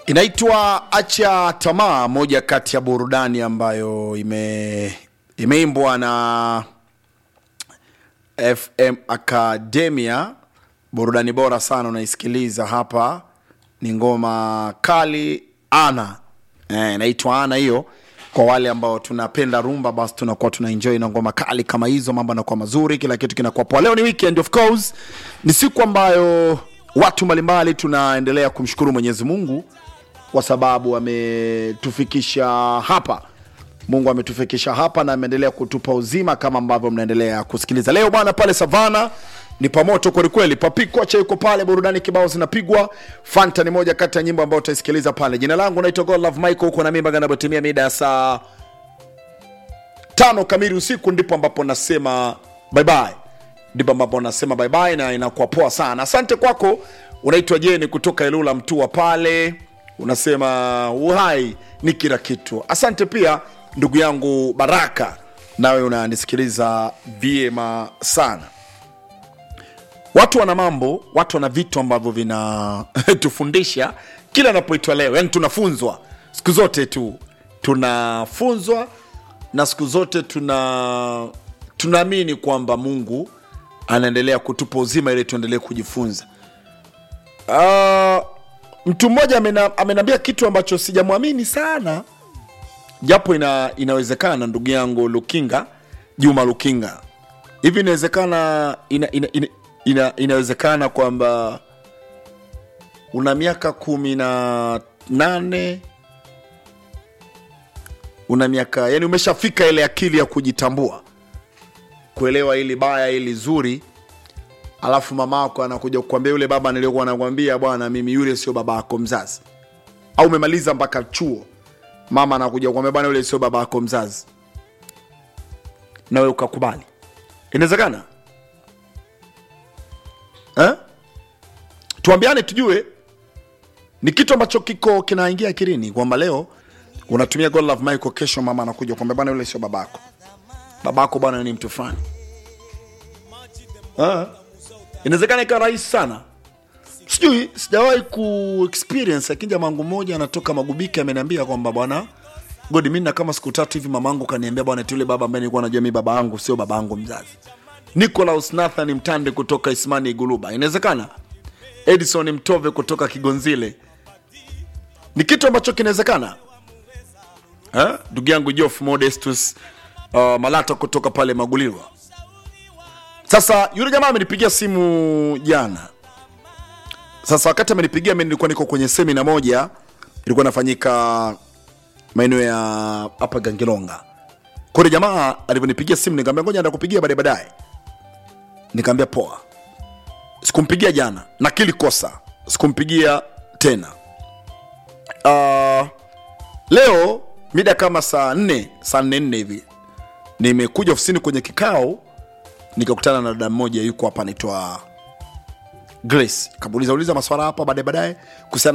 inaitwa acha tamaa moja kati ya burudani ambayo ime imeimbwa na fm academia burudani bora sana unaisikiliza hapa ni ngoma kali ana eh, inaitwa ana hiyo kwa wale ambao tunapenda rumba basi tunakuwa tuna enjoy na ngoma kali kama hizo mambo yanakuwa mazuri kila kitu kinakuwa poa leo ni weekend of course ni siku ambayo watu mbalimbali tunaendelea kumshukuru mwenyezi mungu kwa sababu ametufikisha hapa mungu ametufikisha hapa na ameendelea kutupa uzima kama ambavyo mnaendelea kusikiliza leo bwana pale savana ni pamoto kwelikweli papikwacha yuko pale burudani kibao zinapigwa fanta ni moja kati ya nyimbo ambayo utaisikiliza pale jina langu naitwa godlove michael huko na mimba ganapotimia mida ya saa tano kamili usiku ndipo ambapo nasema bye bye ndipo ambapo nasema bye bye na inakuwa poa sana asante kwako unaitwa jeni kutoka ilula mtua pale unasema uhai ni kila kitu asante pia ndugu yangu baraka nawe unanisikiliza vyema sana watu wana mambo watu wana vitu ambavyo vinatufundisha kila anapoitwa leo yani tunafunzwa siku zote tu tunafunzwa na siku zote tuna tunaamini kwamba mungu anaendelea kutupa uzima ili tuendelee kujifunza uh, mtu mmoja amena, amenambia kitu ambacho sijamwamini sana japo ina, inawezekana ndugu yangu lukinga juma lukinga hivi inawezekana ina, ina, ina, ina, inawezekana kwamba una miaka kumi na nane una miaka yani umeshafika ile akili ya kujitambua kuelewa ili baya ili zuri alafu mama yako anakuja kukwambia yule baba niliyokuwa nakwambia bwana mimi yule sio baba yako mzazi au umemaliza mpaka chuo mama anakuja kukwambia bwana yule sio baba yako mzazi nawe ukakubali inawezekana eh? tuambiane tujue ni kitu ambacho kiko kinaingia akilini kwamba leo unatumia God Love Michael, kesho mama anakuja kwamba bwana yule sio babako, babako bwana ni mtu fulani. Ah, inawezekana ikawa rahisi sana, sijui, sijawahi ku experience, lakini jamaa wangu mmoja anatoka Magubike ameniambia kwamba bwana God, mimi na kama siku tatu hivi mamangu kaniambia bwana, eti yule baba ambaye nilikuwa najua mimi baba yangu sio baba yangu mzazi. Nicholas Nathan Mtande kutoka Ismani Iguluba, inawezekana. Edison Mtove kutoka Kigonzile, ni kitu ambacho kinawezekana Eh? ndugu yangu Jof Modestus uh, Malata kutoka pale Magulirwa. Sasa yule jamaa amenipigia simu jana. Sasa wakati amenipigia mimi nilikuwa niko kwenye semina moja ilikuwa inafanyika maeneo ya hapa Gangilonga. Kwa hiyo jamaa alivyonipigia simu nikamwambia ngoja ndakupigia baadaye baadaye. Nikamwambia poa. Sikumpigia jana na kili kosa. Sikumpigia tena. Uh, leo mida kama saa nne saa nne nne hivi nimekuja ofisini kwenye kikao nikakutana na dada mmoja yuko hapa anaitwa grace kamuuliza uliza maswala hapa baadaye baadaye kuhusiana